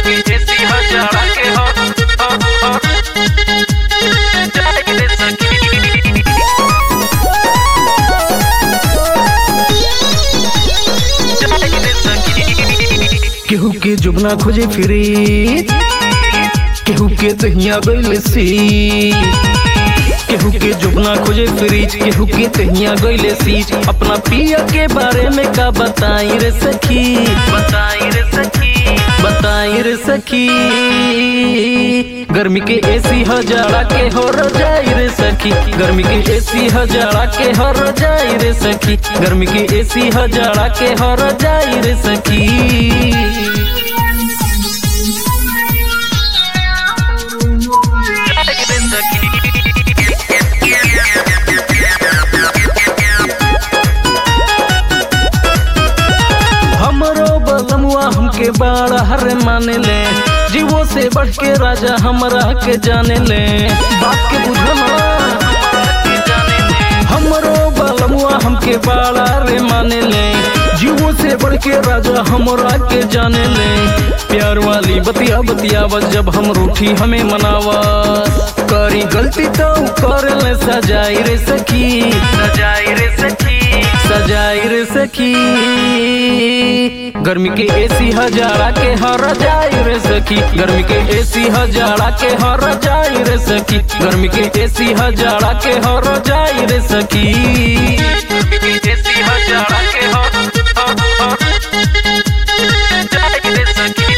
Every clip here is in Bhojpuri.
के एसी हजारा के हो हो हो जाए रे सखी जाए रे सखी केहू के जुबना खोजे फिरी केहू के तहिया गइल सी केहू के जुबना खोजे फ्रिज केहू के तहिया गइले सीज अपना पिया के बारे में का बताई रे सखी बताई रे सखी बताई रे सखी गर्मी के एसी हजारा के हो रजाई रे सखी गर्मी के एसी हजारा के हो रजाई रे सखी गर्मी के एसी हजारा के हो रजाई रे सखी जाए रे सखी हमरो बलमुआ हमके बाड़ा हर माने ले जीवो से बढ़ के राजा हमरा के जाने ले बात के बुझना हमरो बलमुआ हमके बाड़ा रे माने ले जीवो से बढ़ के राजा हमरा के जाने ले प्यार वाली बतिया बतिया बस जब हम रूठी हमें मनावा करी गलती तो कर ले सजाई रे सखी सजाई रे सखी सजाई रे सखी गर्मी के एसी हजारा के हर जाई रे सखी गर्मी के एसी हजारा के हर जाई रे सखी गर्मी के एसी हजारा के हर जाई रे सखी एसी हजारा के हो हो हो जाए रे सखी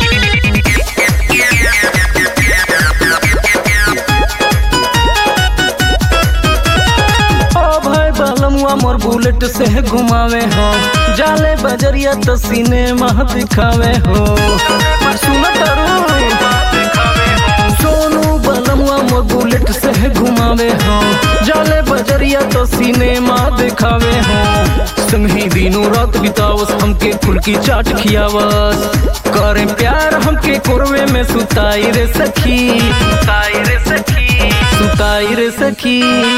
ओ भाई बालमुआ मोर बुलेट से घुमावे हो जाले बजरिया तो सिनेमा दिखावे हो सुना सोनू बलमुआ मोर बुलेट से घुमावे हो जाले बजरिया तो सिनेमा दिखावे हो संगी दिनों रात बितावस हमके खुल की चाट खियावस करे प्यार हमके कोरवे में सुताई रे सखी सुताई रे सखी सुताई रे सखी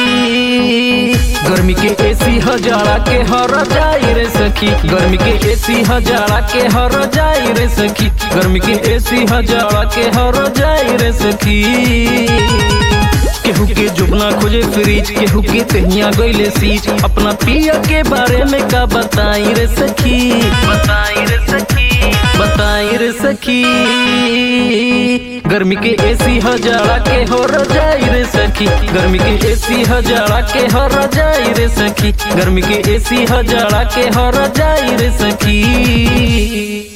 गर्मी के एसी हजारा के हर जाई रे सखी गर्मी के एसी हजारा के हर जाई रे सखी गर्मी के एसी हजारा के हर जाई रे सखी केहू के जुबना खोजे फ्रिज केहू के तहिया गइले सीज अपना पिया के बारे में का बताई रे सखी बताई रे सखी बताई रे सखी गर्मी के एसी हजारा के हो रजाई रे सखी गर्मी के एसी हजारा के हो रजाई रे सखी गर्मी के एसी हजारा के हो रजाई रे सखी